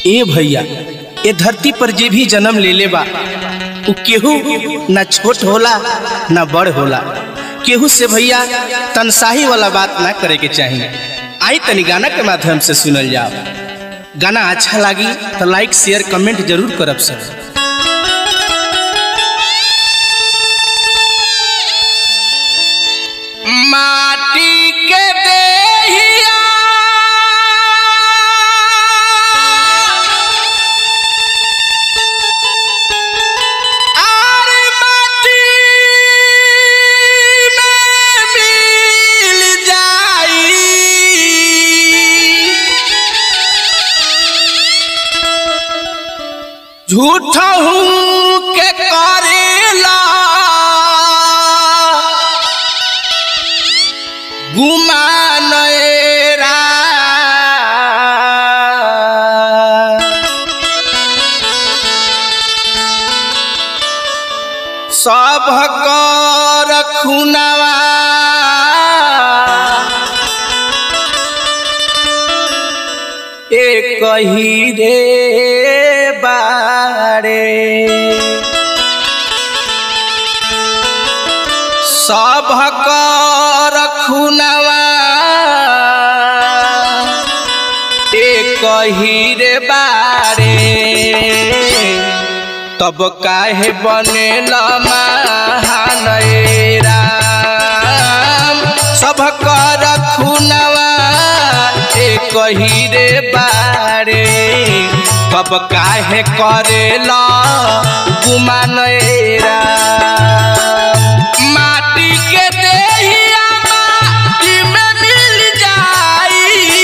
ए भैया ए धरती पर जे भी जन्म ले ले बा उ केहू ना छोट होला ना बड़ होला केहू से भैया तनसाही वाला बात ना करे के चाहिए आई तनी गाना के माध्यम से सुनल जाओ गाना अच्छा लगी तो लाइक शेयर कमेंट जरूर करब सर माटी के देहिया आर माटी में मिल जाई झूठ हूँ के करेला गुमान एरा सब कर खुनवा एक ही रे बारे सब कर खुनवा एक ही रे बारे तब काहे बनेल महान ए राम सब कर खुनवा एक ही रे बारे तब काहे करेल गुमान ए राम माटी के देहिया माटी में मिल जाई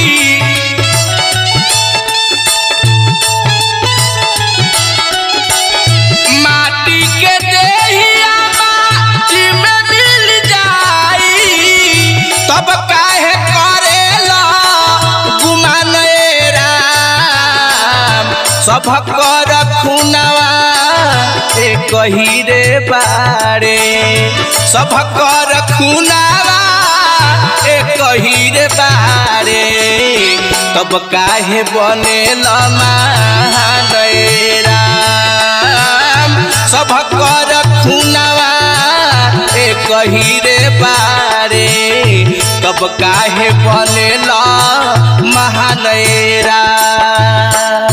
माटी के देहिया माटी में मिल जाई तब काहे करेला गुमान ए राम सब कर खुनवा एक ही रे बारे सब कर खुनवा एक ही रे बारे तब काहे बनेल महान ए राम सब कर खुनवा एक ही रे बारे तब काहे बनेल महान ए राम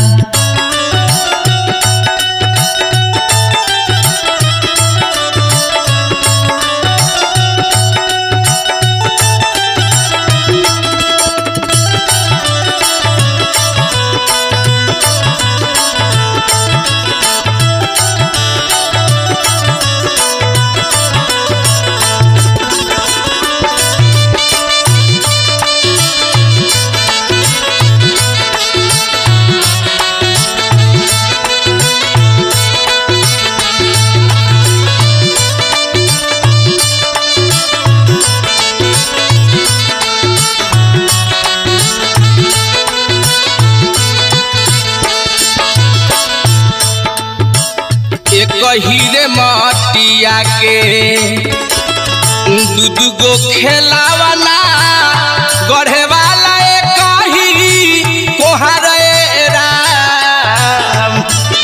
एक हीरे मटिया के दू दू गो खेलावना गढ़े वाला एक ही कोहार ए राम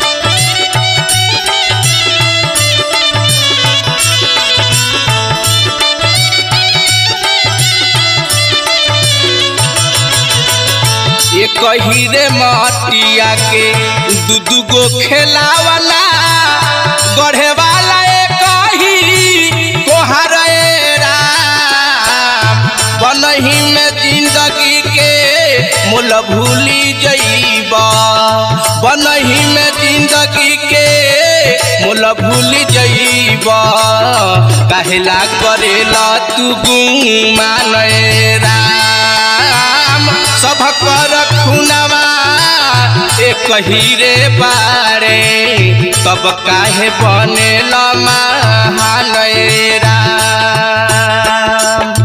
एक हीरे मटिया के दू दू गो खेलावला गढ़े वाला एक ही कोहार ए राम बनही में जिंदगी के मोल भूली जईब बनही में जिंदगी के मोल भूली जईब काहेला करेला तू गुमान ए राम सब कर खुनवा एक ही रे बारे तब काहे बनेल महान ए राम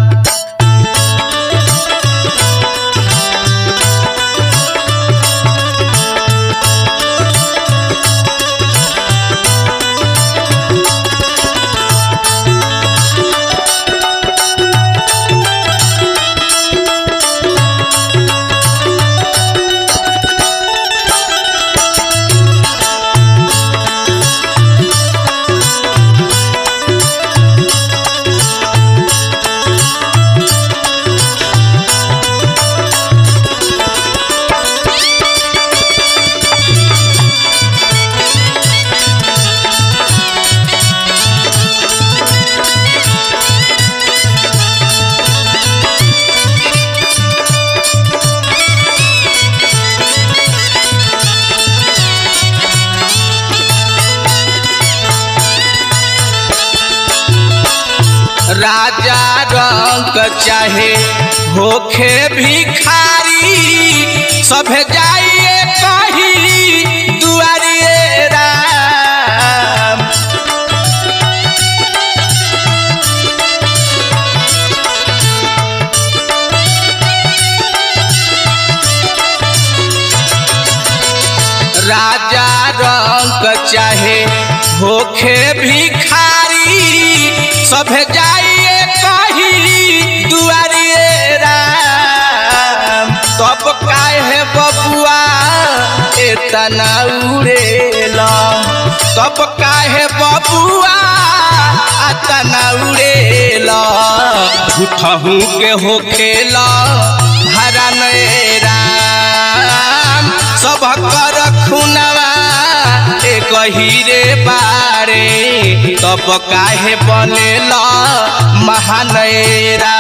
चाहे होखे भिखारी सब जाइए कही दुआरिए राम राजा रंग चाहे होखे भिखारी सब जाइए कही दुआरिए राम तब काहे बबुआ एतना उड़ेला तब काहे बबुआ अतना उड़ेला झूठहू के होखेला हरा राम सब कर खुनवा एक हीरे बारे तब काहे बनेल महानयरा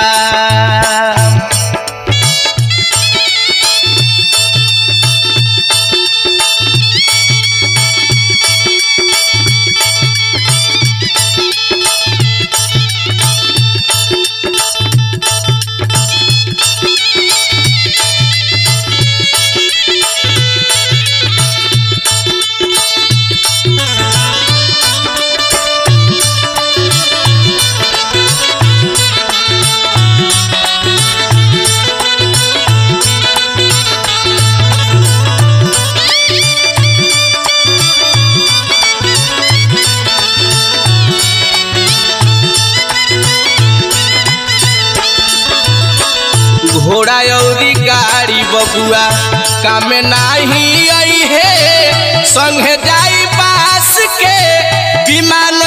घोड़ा औरी गाड़ी बबुआ काम नाही आई है संगे जाई बास के विमान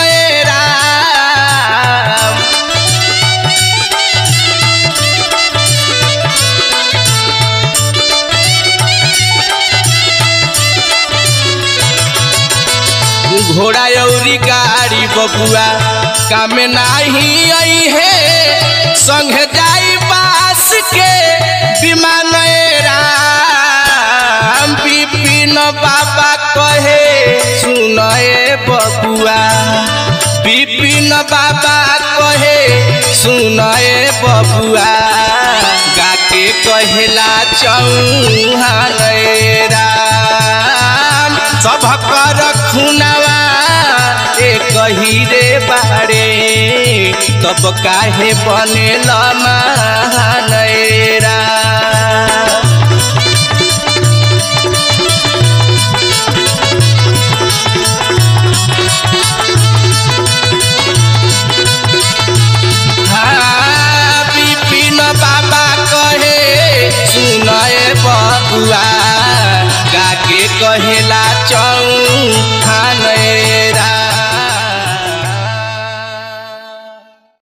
राम घोड़ा औरी गाड़ी बबुआ काम नाही आई है संग जाई बास के विमान राम विपिन बाबा कहे सुनए बबुआ विपिन बाबा कहे सुनए बबुआ गाके कहेला चौहान राम सब कर खुनवा एक हीरे बारे तब काहे बनेल महानयरा हाँ, विपिन बाबा कहे सुनए बबुआ गाके कहेला चौहान